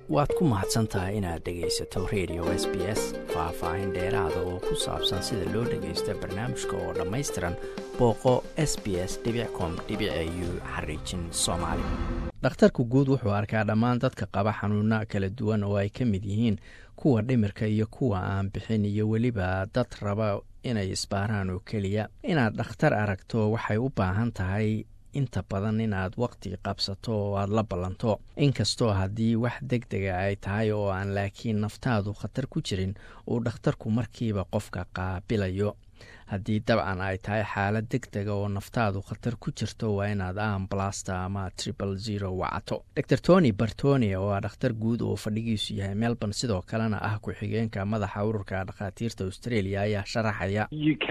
waad ku mahadsan tahay inaad dhegaysato radio s b s faah-faahin dheeraada oo ku saabsan sida loo dhagaysto barnaamijka oo dhammaystiran booqo s b s com u xariijin soomaali dhakhtarku guud wuxuu arkaa dhammaan dadka qaba xanuuna kala duwan oo ay ka mid yihiin kuwa dhimirka iyo kuwa aan bixin iyo weliba dad raba inay isbaaraan oo keliya inaad dhakhtar aragto waxay u baahan tahay inta badan inaad waqti qabsato oo aad la ballanto inkastoo haddii wax deg dega ay tahay oo aan laakiin naftaadu khatar ku jirin uu dhakhtarku markiiba qofka qaabilayo haddii dabcan ay tahay xaalad deg dega oo naftaadu khatar ku jirto waa inaad ambalasta ama tripal zero wacato dor tony bartoni oo ah dhakhtar guud oo fadhigiisu yahay melbourne sidoo kalena ah ku-xigeenka madaxa ururka dhakhaatiirta australia ayaa sharaxaya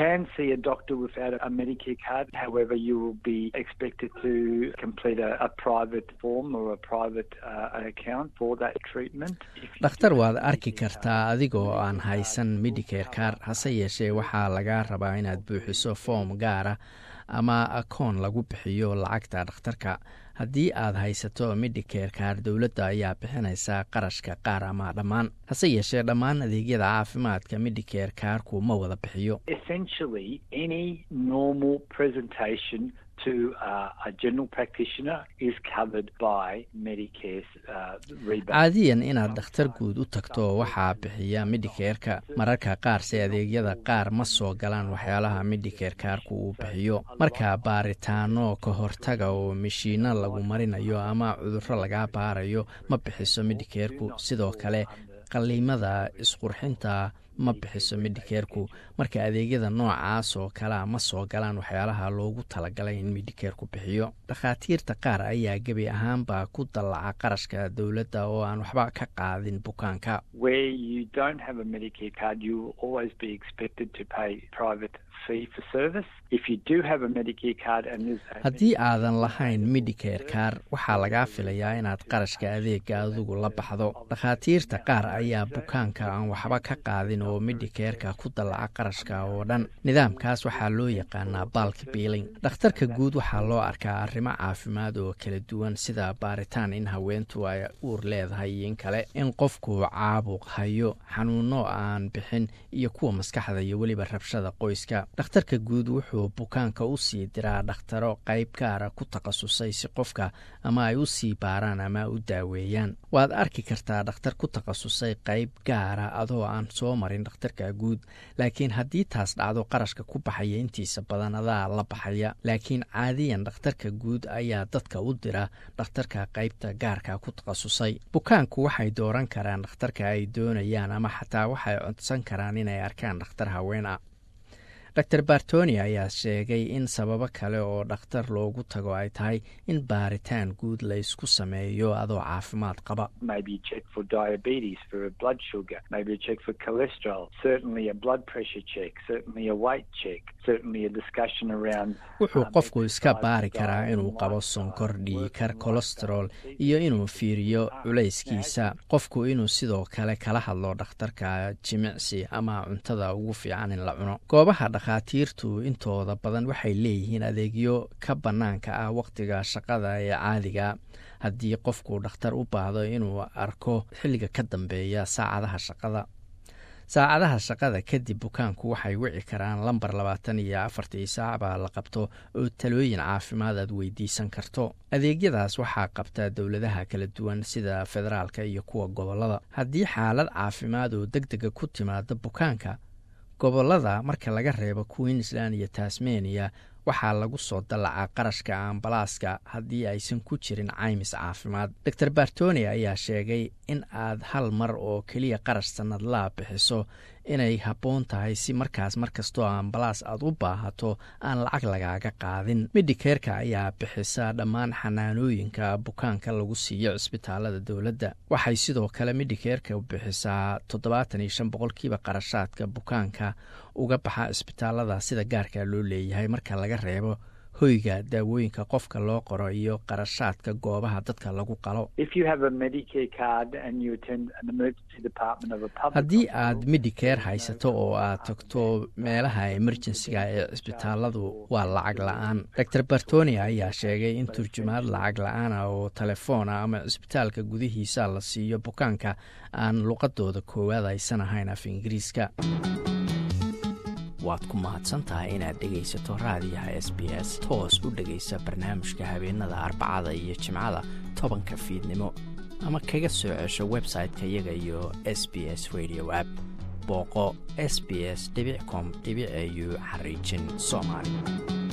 dhakhtar waad arki kartaa adigoo aan haysan medicare car hase yeeshee waxaa laga rabaa inaad buuxiso foom gaara ama akoon lagu bixiyo lacagta dhakhtarka haddii aad haysato medicare kaar dowladda ayaa bixinaysaa qarashka qaar ama dhammaan hase yeeshee dhammaan adeegyada caafimaadka medicare kaarku ma wada bixiyo caadiyan inaad dhakhtar guud u tagto waxaa bixiya medicareka mararka qaarse adeegyada qaar ma soo galaan waxyaalaha medicare kaarku uu bixiyo marka baaritaano ka hortaga oo mashiino lagu marinayo ama cudurro lagaa baarayo ma bixiso medicareku sidoo kale qaliimada isqurxinta ma bixiso medicareku marka adeegyada noocaas oo kalea ma soo galaan waxyaalaha loogu talagalay in medicareku bixiyo dhakhaatiirta qaar ayaa gebi ahaanba ku dallaca qarashka dowladda oo aan waxba ka qaadin bukaanka haddii aadan lahayn medicare kaar waxaa lagaa filayaa inaad qarashka adeega adigu la baxdo dhakhaatiirta qaar ayaa bukaanka aan waxba ka qaadin oo medicareka ku dallaca qarashka oo dhan nidaamkaas waxaa loo yaqaanaa balk biiling dhakhtarka guud waxaa loo arkaa arrimo caafimaad oo kala duwan sida baaritaan in haweentu ay uur leedahay iyo in kale in qofku caabuq hayo xanuuno aan bixin iyo kuwa maskaxda iyo weliba rabshada qoyska dhakhtarka guud wuxuu bukaanka u sii diraa dhakhtaro qayb gaara ku takhasusay si qofka ama ay u sii baaraan ama u daaweeyaan waad arki kartaa dhakhtar ku takhasusay qayb gaara adoo aan soo marin dhakhtarka guud laakiin haddii taas dhacdo qarashka ku baxaya intiisa badan adaa la baxaya laakiin caadiyan dhakhtarka guud ayaa dadka u dira dhakhtarka qaybta gaarka ku takhasusay bukaanku waxay dooran karaan dhakhtarka ay doonayaan ama xataa waxay codsan karaan inay arkaan dhakhtar haween ah dor bartoni ayaa sheegay in sababo kale oo dhakhtar loogu tago ay tahay in baaritaan guud laysku sameeyo adoo caafimaad qaba wuxuu qofku iska baari karaa inuu qabo sonkor dhiikar colesterol iyo inuu fiiriyo culayskiisa qofku inuu sidoo kale kala hadlo dhakhtarka jimicsi ama cuntada ugu fiican in la cuno goobaha dhakhaatiirtu intooda badan waxay leeyihiin adeegyo ka bannaanka ah wakhtiga shaqada ee caadiga haddii qofku dhakhtar u baahdo inuu arko xilliga ka dambeeya saacadaha shaqada saacadaha shaqada kadib bukaanku waxay wici karaan lambar labaatan iyo afartii saac baa la qabto oo talooyin caafimaad aad weydiisan karto adeegyadaas waxaa qabta dowladaha kala duwan sida federaalka iyo kuwa gobollada haddii xaalad caafimaad oo deg dega ku timaada bukaanka gobollada marka laga reebo queensland iyo tasmania waxaa lagu soo dallacaa qarashka ambalaaska haddii aysan ku jirin caymis caafimaad dor bartoni ayaa sheegay in aad hal mar oo keliya qarash sannadlaa bixiso inay habboon tahay si markaas markastoo ambalaas aad u baahato aan lacag lagaaga qaadin medicareka ayaa bixisa dhammaan xanaanooyinka bukaanka lagu siiyo cisbitaalada dowladda waxay sidoo kale medicareka bixisaa toddobaatan iyo shan boqolkiiba qarashaadka bukaanka uga baxa cisbitaalada sida gaarka loo leeyahay marka laga reebo hoyga daawooyinka qofka loo qoro iyo qarashaadka goobaha dadka lagu qalo haddii aad medicare haysato oo aad tagto meelaha emerjensiga ee cisbitaaladu waa lacag la-aan dor bartonia ayaa sheegay in turjumaad lacag la-aana oo telefoona ama cisbitaalka gudihiisa la siiyo bukaanka aan luqadooda koowaad aysan ahayn af ingiriiska waad ku mahadsantahay inaad dhegaysato raadiyaha s b s toos u dhegaysa barnaamijka habeenada arbacada iyo jimcada tobanka fiidnimo ama kaga soo cesho website-ka iyaga iyo s b s radio app booqo s b s com au xariijin soomaali